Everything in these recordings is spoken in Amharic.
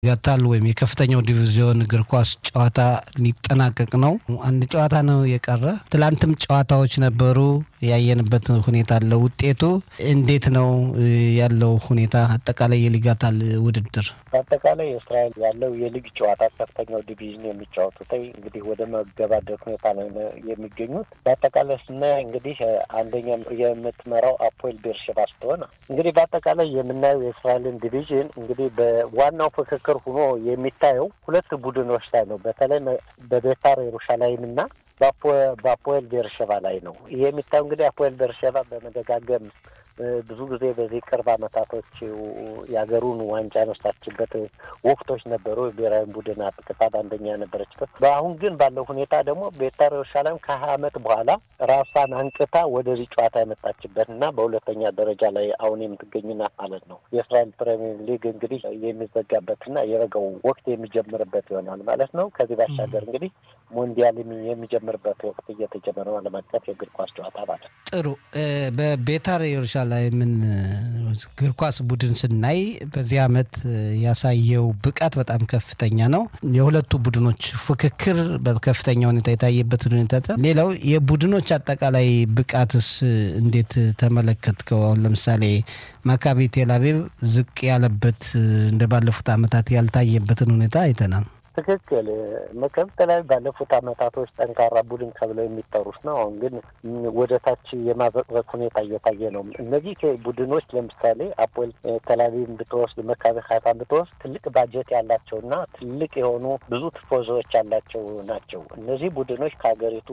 ጋታል ወይም የከፍተኛው ዲቪዚዮን እግር ኳስ ጨዋታ ሊጠናቀቅ ነው። አንድ ጨዋታ ነው የቀረ። ትላንትም ጨዋታዎች ነበሩ። ያየንበት ሁኔታ አለ። ውጤቱ እንዴት ነው ያለው ሁኔታ? አጠቃላይ የሊጋታል ውድድር በአጠቃላይ እስራኤል ያለው የሊግ ጨዋታ ከፍተኛው ዲቪዥን የሚጫወቱት እንግዲህ ወደ መገባደድ ሁኔታ ላይ የሚገኙት። በአጠቃላይ ስናይ እንግዲህ አንደኛ የምትመራው አፖኤል ቤርሼባ ስትሆን እንግዲህ በአጠቃላይ የምናየው የእስራኤልን ዲቪዥን እንግዲህ በዋናው ፍክክር ሆኖ የሚታየው ሁለት ቡድኖች ላይ ነው። በተለይ በቤታር የሩሻላይም እና በአፖኤል ቤርሼባ ላይ ነው። ይሄ የሚታየው እንግዲህ አፖኤል ቤርሼባ በመደጋገም ብዙ ጊዜ በዚህ ቅርብ ዓመታቶች የሀገሩን ዋንጫ ያነሳችበት ወቅቶች ነበሩ። ብሔራዊ ቡድን አጥቅታ አንደኛ ነበረችበት። በአሁን ግን ባለው ሁኔታ ደግሞ ቤታር የሩሻላይም ከሀያ ዓመት በኋላ ራሷን አንቅታ ወደዚህ ጨዋታ የመጣችበት እና በሁለተኛ ደረጃ ላይ አሁን የምትገኝናት ማለት ነው። የእስራኤል ፕሪሚየር ሊግ እንግዲህ የሚዘጋበትና የበጋው ወቅት የሚጀምርበት ይሆናል ማለት ነው። ከዚህ ባሻገር እንግዲህ ሞንዲያል የሚጀምርበት ወቅት እየተጀመረ ነው። ዓለም አቀፍ የእግር ኳስ ጨዋታ ማለት ነው። ጥሩ በቤታር የሩሻላይምን እግር ኳስ ቡድን ስናይ በዚህ ዓመት ያሳየው ብቃት በጣም ከፍተኛ ነው። የሁለቱ ቡድኖች ፍክክር በከፍተኛ ሁኔታ የታየበት ሁኔታ። ሌላው የቡድኖች አጠቃላይ ብቃትስ እንዴት ተመለከትከው? አሁን ለምሳሌ ማካቢ ቴልአቪቭ ዝቅ ያለበት እንደ ባለፉት ዓመታት ያልታየበትን ሁኔታ አይተናል። ትክክል መከብት ላይ ባለፉት አመታቶች ጠንካራ ቡድን ተብለው የሚጠሩት ነው። አሁን ግን ወደ ታች የማዘቅዘቅ ሁኔታ እየታየ ነው። እነዚህ ቡድኖች ለምሳሌ አፖኤል ተላቪቭን ብትወስድ፣ መካቢ ሀይፋን ብትወስድ ትልቅ ባጀት ያላቸውና ትልቅ የሆኑ ብዙ ትፎዞዎች ያላቸው ናቸው። እነዚህ ቡድኖች ከሀገሪቱ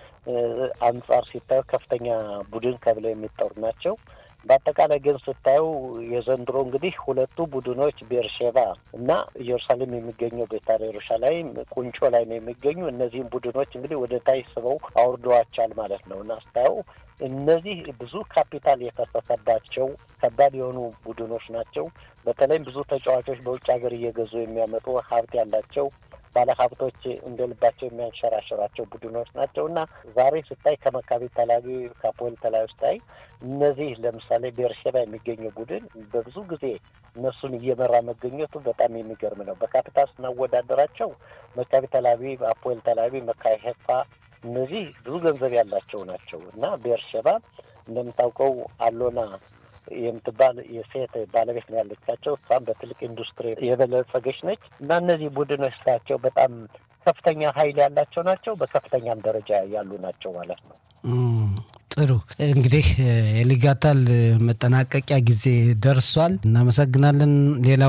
አንጻር ሲታዩ ከፍተኛ ቡድን ተብለው የሚጠሩ ናቸው። በአጠቃላይ ግን ስታየው የዘንድሮ እንግዲህ ሁለቱ ቡድኖች ቤርሼባ እና ኢየሩሳሌም የሚገኘው ቤታር የሩሻላይም ቁንጮ ላይ ነው የሚገኙ። እነዚህም ቡድኖች እንግዲህ ወደ ታች ስበው አውርደዋቻል ማለት ነው እና ስታየው እነዚህ ብዙ ካፒታል የፈሰሰባቸው ከባድ የሆኑ ቡድኖች ናቸው። በተለይም ብዙ ተጫዋቾች በውጭ ሀገር እየገዙ የሚያመጡ ሀብት ያላቸው ባለሀብቶች እንደ ልባቸው የሚያንሸራሸራቸው ቡድኖች ናቸው እና ዛሬ ስታይ ከመካቢ ተላቪቭ ከአፖኤል ተላቪቭ ስታይ እነዚህ ለምሳሌ ቤርሼባ የሚገኘው ቡድን በብዙ ጊዜ እነሱን እየመራ መገኘቱ በጣም የሚገርም ነው። በካፒታል ስናወዳደራቸው መካቢ ተላቪቭ፣ አፖኤል ተላቪቭ፣ መካቢ ሄፋ እነዚህ ብዙ ገንዘብ ያላቸው ናቸው እና ቤርሼባ እንደምታውቀው አሎና የምትባል የሴት ባለቤት ነው ያለቻቸው። እሷም በትልቅ ኢንዱስትሪ የበለጸገች ነች እና እነዚህ ቡድኖች ስራቸው በጣም ከፍተኛ ኃይል ያላቸው ናቸው። በከፍተኛም ደረጃ ያሉ ናቸው ማለት ነው። ጥሩ እንግዲህ የሊጋታል መጠናቀቂያ ጊዜ ደርሷል። እናመሰግናለን። ሌላው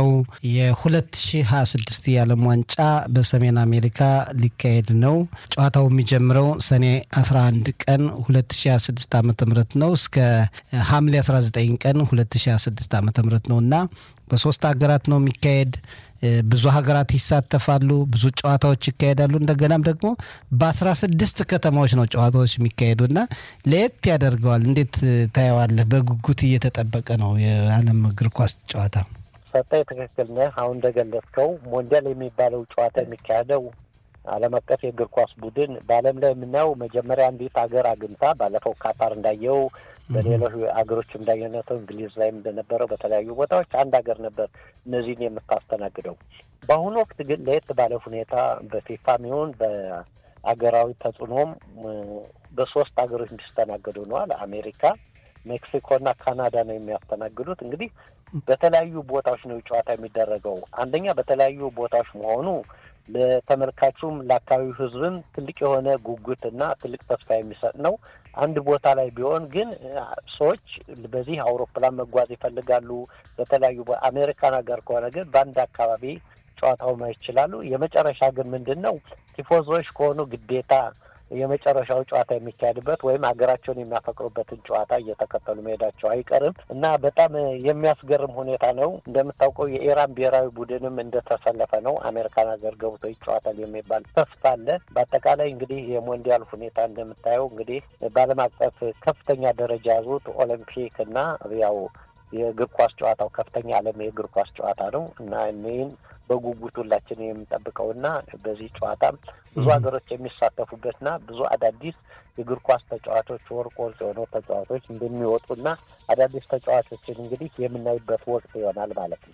የ2026 የዓለም ዋንጫ በሰሜን አሜሪካ ሊካሄድ ነው። ጨዋታው የሚጀምረው ሰኔ 11 ቀን 2026 ዓ ም ነው እስከ ሐምሌ 19 ቀን 2026 ዓ ም ነው እና በሶስት ሀገራት ነው የሚካሄድ ብዙ ሀገራት ይሳተፋሉ። ብዙ ጨዋታዎች ይካሄዳሉ። እንደገናም ደግሞ በአስራ ስድስት ከተማዎች ነው ጨዋታዎች የሚካሄዱ እና ለየት ያደርገዋል። እንዴት ታየዋለህ? በጉጉት እየተጠበቀ ነው የዓለም እግር ኳስ ጨዋታ። ሰጠኝ፣ ትክክል ነህ። አሁን እንደገለጽከው ሞንዲያል የሚባለው ጨዋታ የሚካሄደው ዓለም አቀፍ የእግር ኳስ ቡድን በዓለም ላይ የምናየው መጀመሪያ አንዲት ሀገር አግኝታ ባለፈው ካታር እንዳየው በሌሎች ሀገሮች እንዳየነተው እንግሊዝ ላይም እንደነበረው በተለያዩ ቦታዎች አንድ ሀገር ነበር እነዚህን የምታስተናግደው። በአሁኑ ወቅት ግን ለየት ባለ ሁኔታ በፊፋም ይሁን በአገራዊ ተጽዕኖም በሶስት ሀገሮች እንዲስተናገዱ ነዋል። አሜሪካ፣ ሜክሲኮና ካናዳ ነው የሚያስተናግዱት። እንግዲህ በተለያዩ ቦታዎች ነው ጨዋታ የሚደረገው። አንደኛ በተለያዩ ቦታዎች መሆኑ ለተመልካቹም ለአካባቢው ሕዝብም ትልቅ የሆነ ጉጉትና ትልቅ ተስፋ የሚሰጥ ነው። አንድ ቦታ ላይ ቢሆን ግን ሰዎች በዚህ አውሮፕላን መጓዝ ይፈልጋሉ። በተለያዩ አሜሪካን ሀገር ከሆነ ግን በአንድ አካባቢ ጨዋታው ማየት ይችላሉ። የመጨረሻ ግን ምንድን ነው ቲፎዞች ከሆኑ ግዴታ የመጨረሻው ጨዋታ የሚካሄድበት ወይም ሀገራቸውን የሚያፈቅሩበትን ጨዋታ እየተከተሉ መሄዳቸው አይቀርም እና በጣም የሚያስገርም ሁኔታ ነው። እንደምታውቀው የኢራን ብሔራዊ ቡድንም እንደተሰለፈ ነው። አሜሪካን ሀገር ገብቶ ይጫወታል የሚባል ተስፋ አለ። በአጠቃላይ እንግዲህ የሞንዲያል ሁኔታ እንደምታየው እንግዲህ በዓለም አቀፍ ከፍተኛ ደረጃ ያዙት ኦሎምፒክ እና ያው የእግር ኳስ ጨዋታው ከፍተኛ ዓለም የእግር ኳስ ጨዋታ ነው እና እኔን በጉጉት ሁላችን የምንጠብቀውና በዚህ ጨዋታ ብዙ ሀገሮች የሚሳተፉበትና ብዙ አዳዲስ የእግር ኳስ ተጫዋቾች ወርቅ ወርቅ የሆኑ ተጫዋቾች እንደሚወጡና አዳዲስ ተጫዋቾችን እንግዲህ የምናይበት ወቅት ይሆናል ማለት ነው።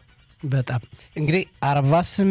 በጣም እንግዲህ አርባ